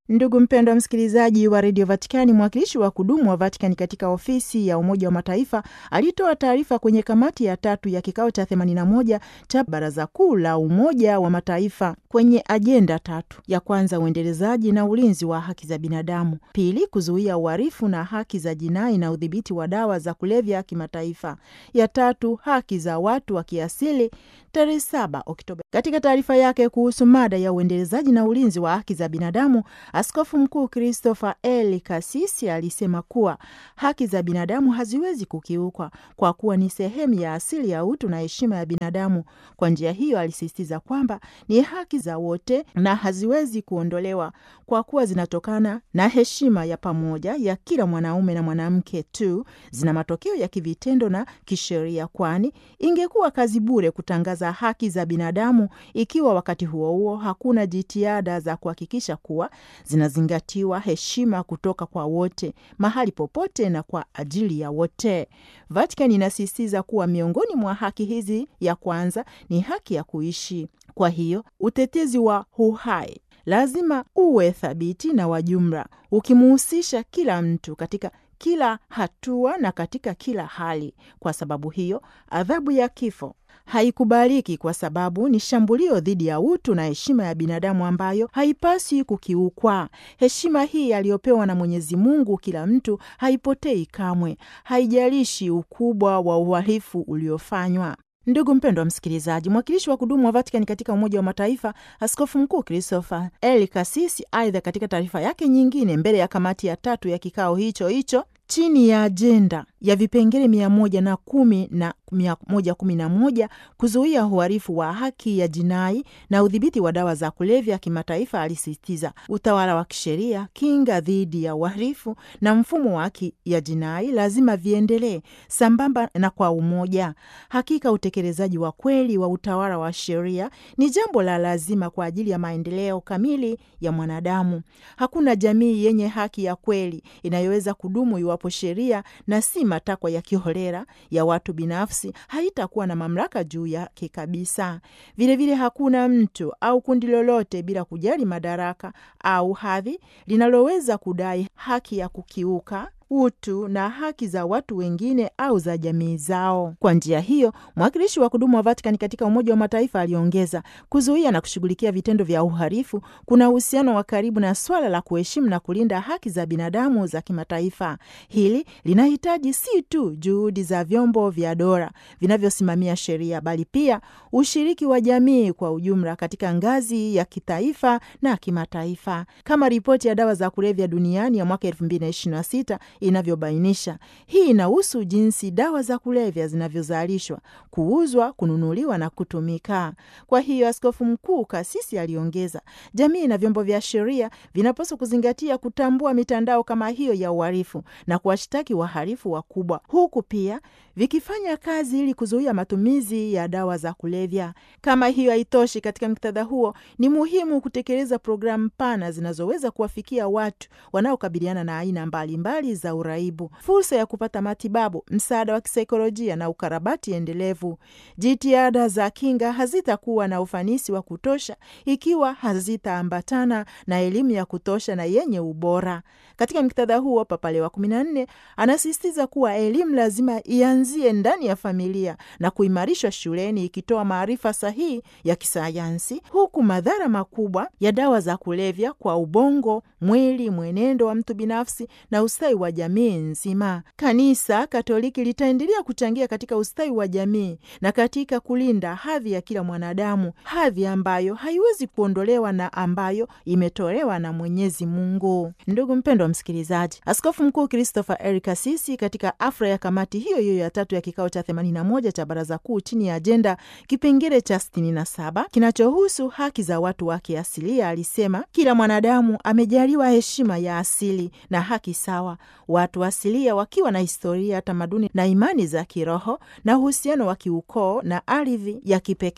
Ndugu mpendwa wa msikilizaji wa redio Vatikani, mwakilishi wa kudumu wa Vatikani katika ofisi ya Umoja wa Mataifa alitoa taarifa kwenye kamati ya tatu ya kikao cha 81 cha Baraza Kuu la Umoja wa Mataifa kwenye ajenda tatu: ya kwanza, uendelezaji na ulinzi wa haki za binadamu; pili, kuzuia uhalifu na haki za jinai na udhibiti wa dawa za kulevya kimataifa; ya tatu, haki za watu wa kiasili, tarehe 7 Oktoba. Katika taarifa yake kuhusu mada ya uendelezaji na ulinzi wa haki za binadamu Askofu Mkuu Christopher L. Kasisi alisema kuwa haki za binadamu haziwezi kukiukwa kwa kuwa ni sehemu ya asili ya utu na heshima ya binadamu. Kwa njia hiyo, alisisitiza kwamba ni haki za wote na haziwezi kuondolewa kwa kuwa zinatokana na heshima ya pamoja ya kila mwanaume na mwanamke tu, zina matokeo ya kivitendo na kisheria, kwani ingekuwa kazi bure kutangaza haki za binadamu ikiwa wakati huo huo hakuna jitihada za kuhakikisha kuwa zinazingatiwa heshima kutoka kwa wote mahali popote na kwa ajili ya wote. Vatican inasisitiza kuwa miongoni mwa haki hizi ya kwanza ni haki ya kuishi. Kwa hiyo utetezi wa uhai lazima uwe thabiti na wa jumla, ukimuhusisha kila mtu katika kila hatua na katika kila hali. Kwa sababu hiyo, adhabu ya kifo haikubaliki kwa sababu ni shambulio dhidi ya utu na heshima ya binadamu ambayo haipaswi kukiukwa. Heshima hii aliyopewa na Mwenyezi Mungu kila mtu haipotei kamwe, haijalishi ukubwa wa uhalifu uliofanywa. Ndugu mpendwa wa msikilizaji, mwakilishi wa kudumu wa Vatikani katika Umoja wa Mataifa, Askofu Mkuu Christopher L. Kasisi, aidha katika taarifa yake nyingine mbele ya kamati ya tatu ya kikao hicho hicho chini ya ajenda ya vipengele mia moja na kumi na mia moja kumi na moja kuzuia uhalifu wa haki ya jinai na udhibiti wa dawa za kulevya kimataifa, alisisitiza utawala wa kisheria, kinga dhidi ya uhalifu na mfumo wa haki ya jinai lazima viendelee sambamba na kwa umoja. Hakika utekelezaji wa kweli wa utawala wa sheria ni jambo la lazima kwa ajili ya maendeleo kamili ya mwanadamu. Hakuna jamii yenye haki ya kweli inayoweza kudumu iwapo sheria na si matakwa ya kiholela ya watu binafsi haitakuwa na mamlaka juu yake kabisa. Vilevile vile hakuna mtu au kundi lolote bila kujali madaraka au hadhi linaloweza kudai haki ya kukiuka utu na haki za watu wengine au za jamii zao. Kwa njia hiyo, mwakilishi wa kudumu wa Vatikani katika Umoja wa Mataifa aliongeza, kuzuia na kushughulikia vitendo vya uhalifu kuna uhusiano wa karibu na swala la kuheshimu na kulinda haki za binadamu za kimataifa. Hili linahitaji si tu juhudi za vyombo vya dola vinavyosimamia sheria, bali pia ushiriki wa jamii kwa ujumla katika ngazi ya kitaifa na kimataifa, kama ripoti ya dawa za kulevya duniani ya mwaka 2026 inavyobainisha. Hii inahusu jinsi dawa za kulevya zinavyozalishwa, kuuzwa, kununuliwa na kutumika. Kwa hiyo, askofu mkuu Kasisi aliongeza, jamii na vyombo vya sheria vinapaswa kuzingatia kutambua mitandao kama hiyo ya uhalifu na kuwashtaki wahalifu wakubwa, huku pia vikifanya kazi ili kuzuia matumizi ya dawa za kulevya. Kama hiyo haitoshi, katika muktadha huo ni muhimu kutekeleza programu pana zinazoweza kuwafikia watu wanaokabiliana na aina mbalimbali za uraibu, fursa ya kupata matibabu, msaada wa kisaikolojia na ukarabati endelevu. Jitihada za kinga hazitakuwa na ufanisi wa kutosha ikiwa hazitaambatana na elimu ya kutosha na yenye ubora. Katika muktadha huo, Papa Leo wa kumi na nne anasisitiza kuwa elimu lazima ianzie ndani ya familia na kuimarishwa shuleni, ikitoa maarifa sahihi ya kisayansi, huku madhara makubwa ya dawa za kulevya kwa ubongo, mwili, mwenendo wa mtu binafsi na ustawi wa jamii nzima. Kanisa Katoliki litaendelea kuchangia katika ustawi wa jamii na katika kulinda hadhi ya kila mwanadamu, hadhi ambayo haiwezi kuondolewa na ambayo imetolewa na Mwenyezi Mungu. Ndugu mpendwa msikilizaji, Askofu Mkuu Christopher L. Kasisi katika afra ya kamati hiyo hiyo ya tatu ya kikao cha 81 cha Baraza Kuu chini ya ajenda kipengele cha 67 kinachohusu haki za watu wa kiasilia alisema, kila mwanadamu amejaliwa heshima ya asili na haki sawa. Watu asilia wakiwa na historia, tamaduni na imani za kiroho na uhusiano wa kiukoo na ardhi ya kipekee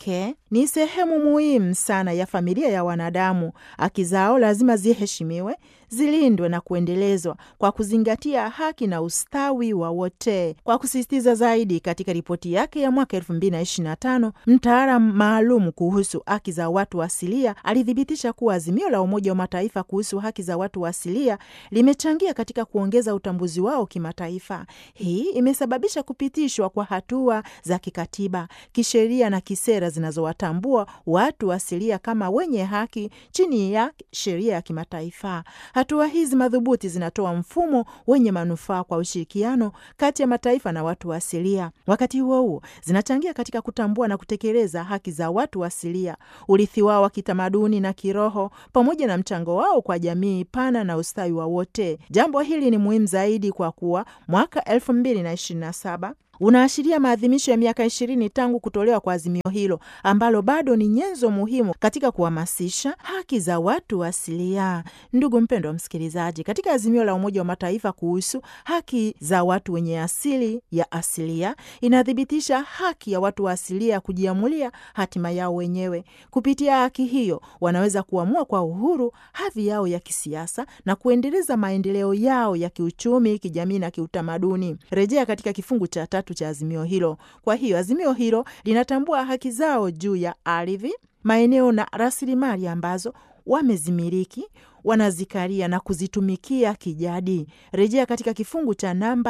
ni sehemu muhimu sana ya familia ya wanadamu. Haki zao lazima ziheshimiwe, zilindwe na kuendelezwa kwa kuzingatia haki na ustawi wa wote. Kwa kusisitiza zaidi, katika ripoti yake ya mwaka 2025 mtaalam maalum kuhusu haki za watu asilia alithibitisha kuwa azimio la Umoja wa Mataifa kuhusu haki za watu asilia limechangia katika kuongeza utambuzi wao kimataifa. Hii imesababisha kupitishwa kwa hatua za kikatiba, kisheria na kisera zinazowatambua watu asilia kama wenye haki chini ya sheria ya kimataifa. Hatua hizi madhubuti zinatoa mfumo wenye manufaa kwa ushirikiano kati ya mataifa na watu asilia. Wakati huo huo, zinachangia katika kutambua na kutekeleza haki za watu asilia, urithi wao wa kitamaduni na kiroho, pamoja na mchango wao kwa jamii pana na ustawi wa wote. Jambo hili ni muhimu zaidi kwa kuwa mwaka elfu mbili na ishirini na saba unaashiria maadhimisho ya miaka ishirini tangu kutolewa kwa azimio hilo ambalo bado ni nyenzo muhimu katika kuhamasisha haki za watu asilia. Ndugu mpendwa msikilizaji, katika azimio la Umoja wa Mataifa kuhusu haki za watu wenye asili ya asilia inathibitisha haki ya watu wa asilia ya kujiamulia hatima yao wenyewe. Kupitia haki hiyo, wanaweza kuamua kwa uhuru hadhi yao ya kisiasa na kuendeleza maendeleo yao ya kiuchumi, kijamii na kiutamaduni. Rejea katika kifungu cha tatu cha azimio hilo. Kwa hiyo azimio hilo linatambua haki zao juu ya ardhi, maeneo na rasilimali ambazo wamezimiliki, wanazikaria na kuzitumikia kijadi. Rejea katika kifungu cha namba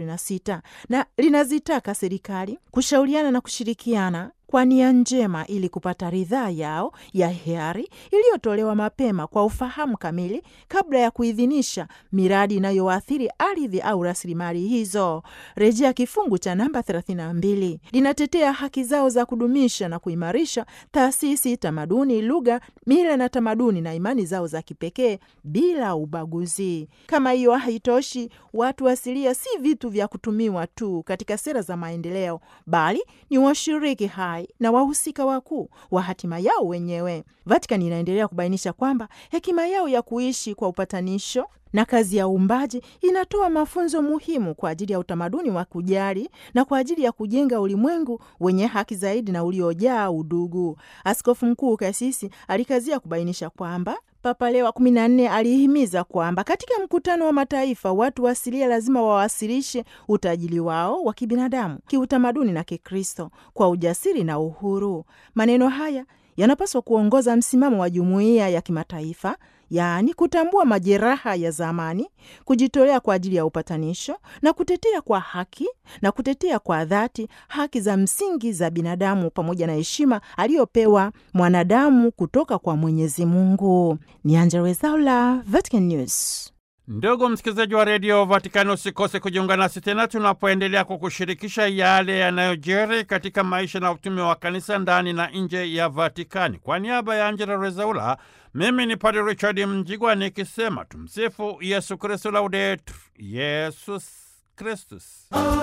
26 na linazitaka serikali kushauriana na kushirikiana kwa nia njema ili kupata ridhaa yao ya hiari iliyotolewa mapema kwa ufahamu kamili kabla ya kuidhinisha miradi inayoathiri ardhi au rasilimali hizo. Rejea kifungu cha namba 32. Linatetea haki zao za kudumisha na kuimarisha taasisi, tamaduni, lugha, mila na tamaduni na imani zao za kipekee bila ubaguzi. Kama hiyo haitoshi, watu asilia si vitu vya kutumiwa tu katika sera za maendeleo, bali ni washiriki hai na wahusika wakuu wa hatima yao wenyewe. Vatikani inaendelea kubainisha kwamba hekima yao ya kuishi kwa upatanisho na kazi ya uumbaji inatoa mafunzo muhimu kwa ajili ya utamaduni wa kujali na kwa ajili ya kujenga ulimwengu wenye haki zaidi na uliojaa udugu. Askofu Mkuu Kasisi alikazia kubainisha kwamba Papa Leo wa kumi na nne alihimiza kwamba katika mkutano wa mataifa watu asilia lazima wawasilishe utajiri wao wa kibinadamu, kiutamaduni na Kikristo kwa ujasiri na uhuru. Maneno haya yanapaswa kuongoza msimamo wa jumuiya ya kimataifa, yaani kutambua majeraha ya zamani, kujitolea kwa ajili ya upatanisho na kutetea kwa haki na kutetea kwa dhati haki za msingi za binadamu pamoja na heshima aliyopewa mwanadamu kutoka kwa Mwenyezi Mungu. Ni Angella Rwezaula, Vatican News. Ndugu msikilizaji wa redio Vatikani, usikose kujiunga nasi tena tunapoendelea kukushirikisha yale yanayojiri katika maisha na utume wa kanisa ndani na nje ya Vatikani. Kwa niaba ya Angela Rezaula, mimi ni Padre Richard Mjigwa nikisema tumsifu Yesu Kristu, laudetur Yesus Kristus.